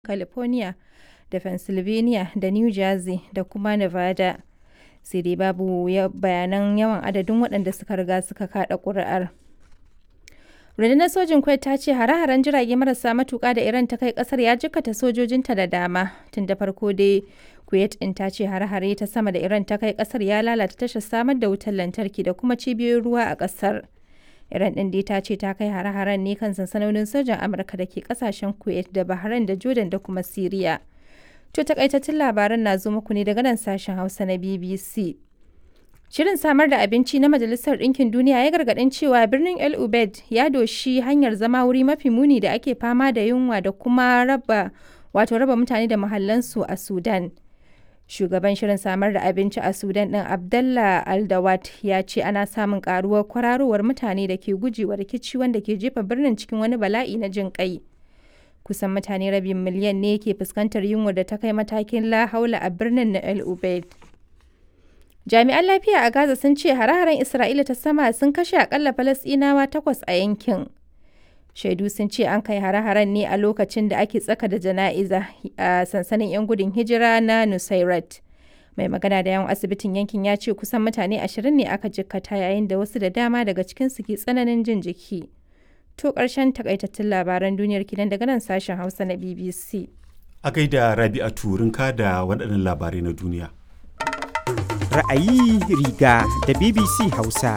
California da Pennsylvania da New Jersey da kuma Nevada, sai dai babu bayanan yawan adadin waɗanda suka riga suka kaɗa ƙuri'ar. Rundunar Sojin Kuwait ta ce hare-haren jirage marasa matuƙa da Iran ta kai ƙasar ya jikkata sojojinta da dama. Tun da farko dai, Kuwait ɗin ta ce hare-hare ta sama da Iran ta kai ƙasar ya lalata tashar samar da wutar lantarki da kuma cibiyoyin ruwa a ƙasar. Iran ɗin dai ta ce ta kai hare-haren ne kan sansanonin sojan Amurka da ke ƙasashen Kuwait da Bahrain da Jordan da kuma Siriya. To takaitattun labaran na zo muku ne daga nan sashen Hausa na BBC. Shirin samar da abinci na Majalisar Ɗinkin Duniya ya gargaɗin cewa birnin El Ubaid ya doshi hanyar zama wuri mafi muni da ake fama da yunwa da kuma raba wato raba mutane da mahallansu a Sudan. Shugaban shirin samar da abinci a Sudan ɗin Abdallah Aldawat ya ce ana samun ƙaruwar kwararowar mutane da ke gujewa rikici wanda ke jefa birnin cikin wani bala'i na jin ƙai. Kusan mutane rabin miliyan ne ke fuskantar yunwa da ta kai matakin la haula a birnin na El Ubaid. Jami'an lafiya a Gaza sun ce hare-haren Isra'ila ta sama sun kashe akalla Falasɗinawa takwas a yankin. Shaidu sun ce an kai hare-haren ne a lokacin da ake tsaka da jana'iza a sansanin 'yan gudun hijira na Nusairat. Mai magana da yawan asibitin yankin ya ce kusan mutane ashirin ne aka jikkata yayin da wasu da dama daga cikinsu ke tsananin jin jiki. To ƙarshen takaitattun labaran duniyar kinan daga nan sashen Hausa na BBC. A gaida Rabi'atu Rinka da waɗannan labarai na duniya. ra'ayi riga da BBC Hausa.